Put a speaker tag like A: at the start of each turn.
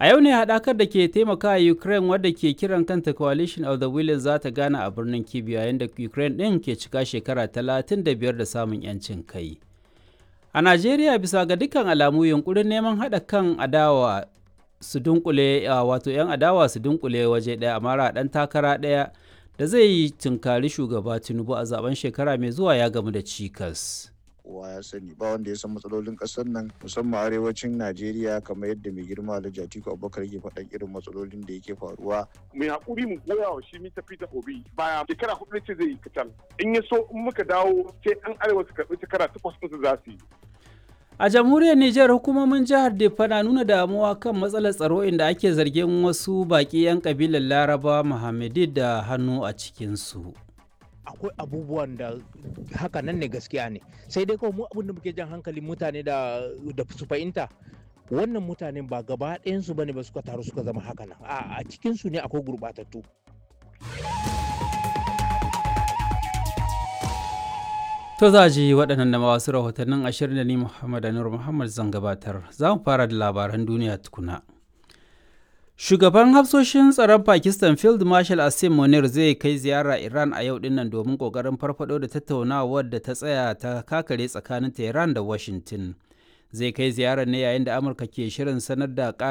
A: A yau ne haɗakar da ke taimaka Ukraine wadda ke kiran kanta Coalition of the Willing za ta gana a birnin Kyiv yayin da Ukraine ɗin ke cika shekara 35 da samun 'yancin kai. A Najeriya bisa ga dukkan alamu yunkurin neman haɗa kan adawa su dunkule wato 'yan adawa su dunkule waje ɗaya a mara ɗan takara ɗaya da zai yi tunkari shugaba Tinubu a zaben shekara mai zuwa ya gamu da cikas.
B: kowa ya sani ba wanda ya san matsalolin kasar nan musamman arewacin najeriya kamar yadda mai girma alhaji atiku abubakar ke faɗan irin matsalolin da yake faruwa
C: mai hakuri mu goya wa shi mita fita obi baya shekara hudu ce zai yi kacal in ya so in muka dawo sai an arewa su karɓi shekara takwas ɗinsu za su yi
A: A jamhuriyar Nijar hukumomin jihar Diffa na nuna damuwa kan matsalar tsaro inda ake zargin wasu baƙi 'yan kabilar Laraba Muhammadi da hannu a cikinsu.
D: akwai abubuwan da haka nan ne gaskiya ne sai dai kawai mu abin da muke jan hankalin mutane da da su fahimta wannan mutanen ba gaba ɗayansu bane ba suka taru suka zama haka nan a a cikin su ne akwai gurbatattu
A: To za ji waɗannan da wasu rahotannin ashirin da ni Muhammad Anur Muhammad zan gabatar. Za mu fara da labaran duniya tukuna. Shugaban hafsoshin tsaron Pakistan Field Marshal Asim Munir zai kai ziyara Iran a yau dinnan domin kokarin farfado da tattaunawar da ta tsaya ta kakare tsakanin Tehran da Washington. Zai kai ziyarar ne yayin da Amurka ke shirin sanar da